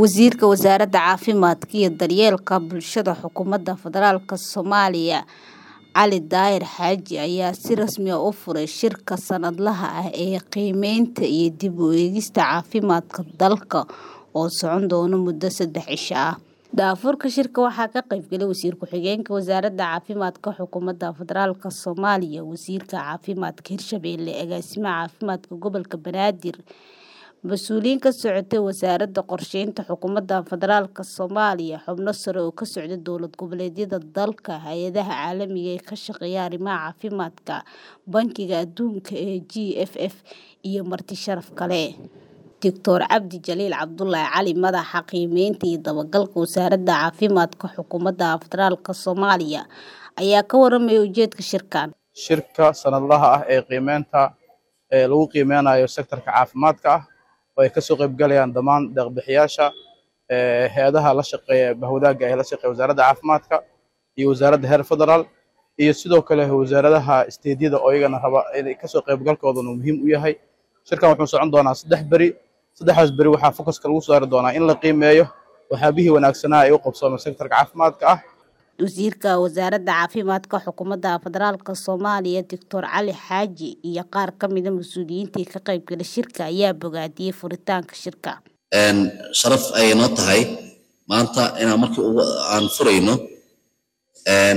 Wasiirka Wasaaradda Caafimaadka iyo Daryeelka Bulshada Xukuumadda Federaalka Soomaaliya Cali Daahir Xaaji ayaa si rasmi ah u furay shirka sanadlaha ah ee qiimeynta iyo dib u eegista caafimaadka dalka oo socon doona muddo saddex cisho ah. Daahfurka shirka waxaa ka qayb galay Wasiir Ku-xigeenka Wasaaradda Caafimaadka Xukuumadda Federaalka Soomaaliya, Wasiirka Caafimaadka Hirshabelle, Agaasimaha Caafimaadka Gobolka Banaadir, mas'uuliyiin ka socotay Wasaaradda Qorsheynta Xukuumadda Federaalka Soomaaliya, xubno sare oo ka socda dowlad goboleedyada dalka, hay'adaha caalamiga ah ee ka shaqeeya arrimaha caafimaadka, Bangiga Adduunka ee GFF, iyo marti sharaf kale. Dr. Cabdi Jaliil Cabdullaahi Cali, Madaxa Qiimeynta iyo Dabagalka Wasaaradda Caafimaadka Xukuumadda Federaalka Soomaaliya, ayaa ka warramay ujeedka shirkan. shirka sanadlaha ah ee qiimeynta ee lagu qiimeynayo sektorka caafimaadka ah oo ay kasoo qayb galayaan dhammaan deeq-bixiyaasha ee hay-adaha la shaqeeya bahwadaagga ee la shaqeeya wasaaradda caafimaadka iyo wasaaradda heer federaal iyo sidoo kale wasaaradaha isteedyada oo iyagana raba inay kasoo qaybgalkoodana muhiim u yahay shirkan wuxuu socon doonaa saddex beri saddexdaas beri waxaa focuska lagu saari doonaa in la qiimeeyo waxyaabihii wanaagsanaa ee u qabsoomay sektorka caafimaadka ah Wasiirka Wasaaradda Caafimaadka Xukuumadda Federaalka Soomaaliya Dr. Cali Xaaji iyo qaar ka mid ah mas'uuliyiintii ka qayb galay shirka ayaa bogaadiyay furitaanka shirka. Een, sharaf ayay noo tahay maanta inaan markii ugu aan furayno een,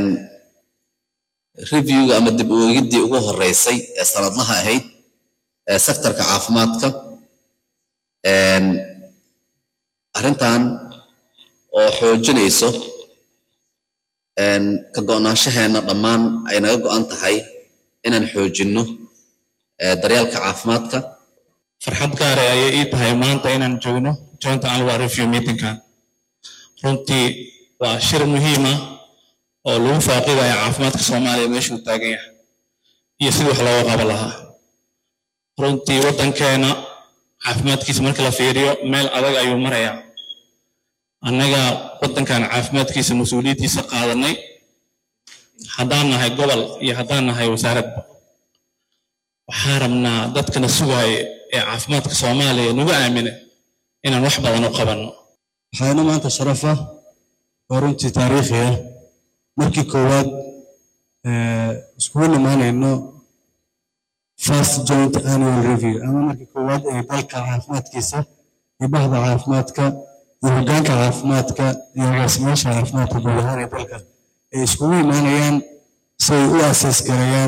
reviewga ama dib u eegiddii ugu horeysay ee sanadlaha ahayd ee sektorka caafimaadka een, arrintan oo xoojinayso een, ka go'naanshaheena dhammaan ay naga go'an tahay inaan xoojinno ee, daryeelka caafimaadka farxad gaar ah ayay ii tahay maanta inaan joogno joint annual review meetingkan runtii waa shir muhiim ah oo lagu faaqidayo caafimaadka soomaaliya meeshuu taagan yahay iyo sidii wax looga qaban lahaa runtii waddankeena caafimaadkiisa marka la fiiriyo meel adag ayuu marayaa annaga waddankan caafimaadkiisa mas-uuliyaddiisa qaadanay haddaan nahay gobol iyo haddaan nahay wasaaradba waxaan rabnaa dadkana sugaayo ee caafimaadka soomaaliya nagu aamina inaan wax badan u qabanno waxaana maanta sharaf ah oo runtii taariikhi ah markii koowaad iskugu nimaanayno first joint annual review ama markii koowaad ee dalka caafimaadkiisa iyo bahda caafimaadka iyo hoggaanka caafimaadka iyo agaasimayaasha caafimaadka guud ahaan ee dalka ay iskugu imaanayaan si ay u asaas gareeyaan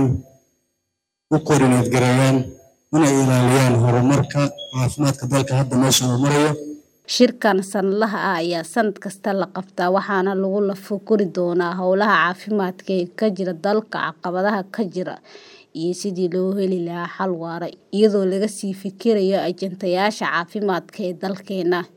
u koordineed gareeyaan inay ilaaliyaan horumarka caafimaadka dalka hadda meesha uu marayo Shirkan sanadlaha ah ayaa sanad kasta la qabtaa waxaana lagu lafo-guri doonaa howlaha caafimaadka ee ka jira dalka, caqabadaha ka jira, iyo sidii loo heli lahaa xal waara iyadoo laga sii fikirayo ajandayaasha caafimaadka ee dalkeena.